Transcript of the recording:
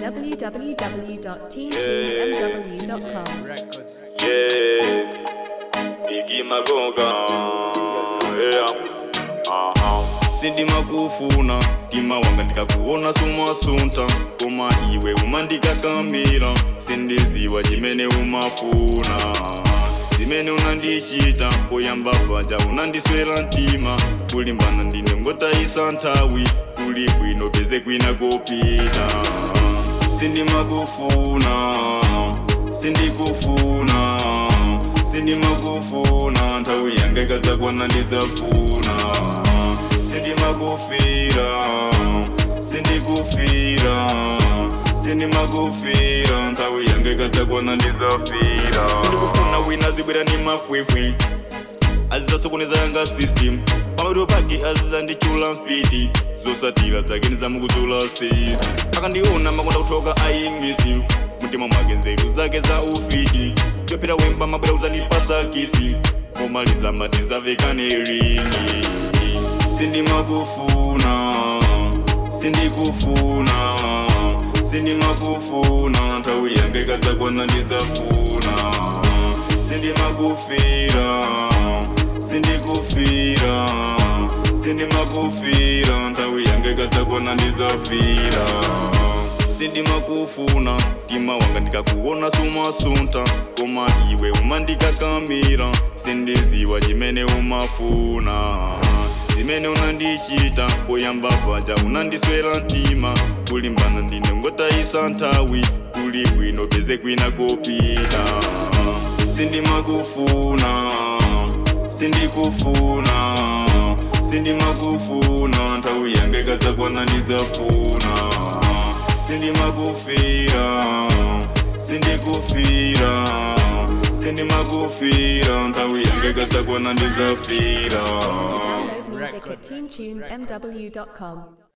www.teamtunesmw.com. Yeah, Biggie Magoga, yeah, aha. Sindi makufuna tima wanga ndikakuona sumasunta koma iwe umandikakamira sindiziwa chimene umafuna zimene unandichita poyamba paja unandiswera mtima kulimbana ndine ngotayisa nthawi kuli bwino peze kwina kopita sindimakufuna sindikufuna sindimakufuna nthawi yanga ikadzakwana ndizafuna sindimakufira sindikufira sindimakufira nthawi yanga ikadzakwana ndizafira sindikufuna wina zibwera ni mafwifwi azizasokoneza yanga system pamapeto pake azizandichula mfiti zosatira dzake ndizamukudzula sisi akandiona makonda kuthoka ayimisi mtima mwake nzeru zake za ufiti chopera wemba mabwera kuzandipasa kisi pomaliza matizavekane ringi sindimakufuna sindikufuna sindimakufuna nthawi yanga ikadzakwana ndizafuna sindimakufira sindikufira sindimakufira nthawi yanga ikadzakwana ndizafira sindimakufuna tima wanga ndikakuona sumasunta koma iwe umandikakamira sindiziwa chimene umafuna zimene unandichita poyamba paja unandiswera mtima kulimbana ndine ngotayisa nthawi kuli bwino peze kwina kopita sindimakufuna sindikufuna sindimakufuna nthawi yanga ikadzakwana ndizafuna sindimakufira sindikufira sindimakufira nthawi yanga ikadzakwana ndizafira Download music at teamtunesmw.com.